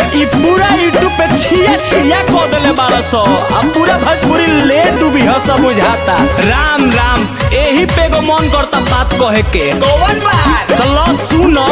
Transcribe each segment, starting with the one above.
ई पूरा यूट्यूब पे छिया छिया को देले बारह सौ अब पूरा भोजपुरी ले डूबी ह सब बुझाता राम राम एही पे एगो मन करता बात कहे के कौन बात चलो सुनो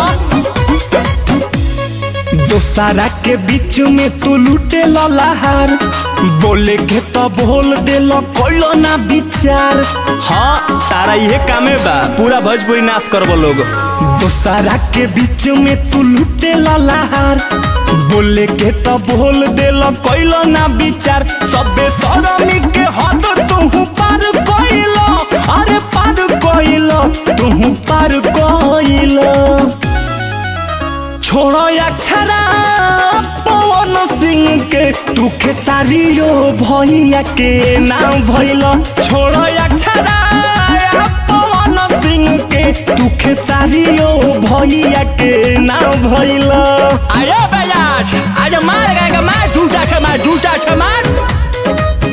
दोसारा के बीच में तू लूटे लहार बोले के तो बोल दे लो कोइलो ना विचार हाँ तारा ये कामे बा पूरा भोजपुरी नाश करबो लोग दोसारा के बीच में तू लूटे लहार बोले के तो बोल दे लो कोइलो ना विचार सबे सरमी के हद तू पार कोइलो अरे पार कोइलो तू पार कोइलो छोड़ो अक्षरा पवन सिंह के तू खेसारियो भैया के नाम भइल छोड़ो अक्षरा पवन सिंह के तू खेसारियो भैया के नाम भइल अरे बजाज आज मार गएगा मार झूठा छ मार झूठा छ मार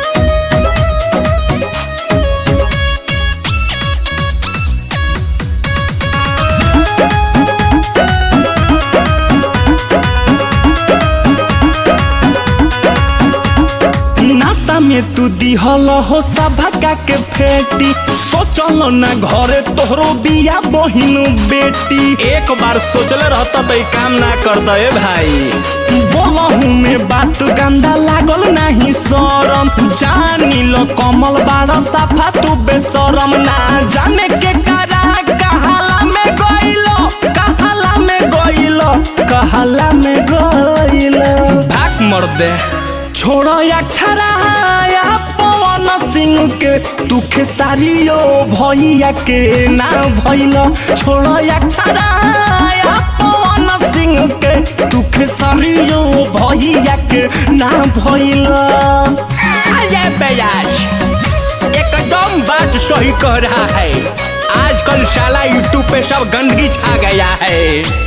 नासा में तू दिहल हो सभा के फेटी सोचल ना घरे तोहरो बिया बहिन बेटी एक बार सोचले रहता तो काम ना करता ए भाई बोलहू में बात गंदा लागल नहीं शरम जानी लो कमल बार साफा तू बेशरम ना जाने के करा कहाला में गइलो कहाला में गइलो कहाला में गइलो भाग मर दे छोड़ो अक्षरा पवन सिंह के तू खेसारियो भैया के ना भइल छोड़ो अक्षरा पवन सिंह के तू खेसारियो भैया के ना भइल अरे बयास एकदम बात सही कह रहा है आजकल साला यूट्यूब पे सब गंदगी छा गया है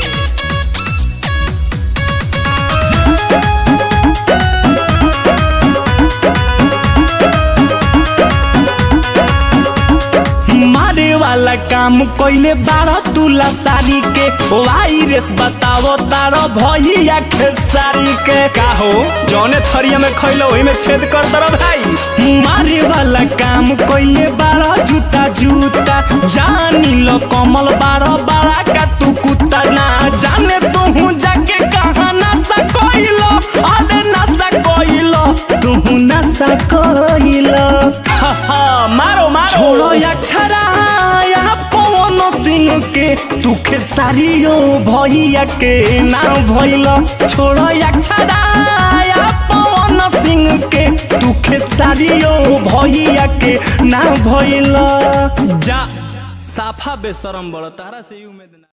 मारे वाला काम कइले बारह तुला साड़ी के वायरस बतावो तारो भैया खेसारी के का हो जौने थरिया में खइलो ओही में छेद कर दर भाई मारे वाला काम कइले बारह जूता जूता जानी लो कमल बारह बारह का तू कुत्ता ना जाने तू जाके कहाँ नशा कइलो अरे नशा कइलो तू नशा कइलो हा हा मारो मारो छोड़ो अक्षरा यहाँ पवन सिंह के तू खेसारियो भैया के नाम भइल छोड़ो अक्षरा यहाँ पवन सिंह के तू खेसारियो भैया के नाम भइल जा साफा बेशरम बड़ तारा से ही उम्मीद ना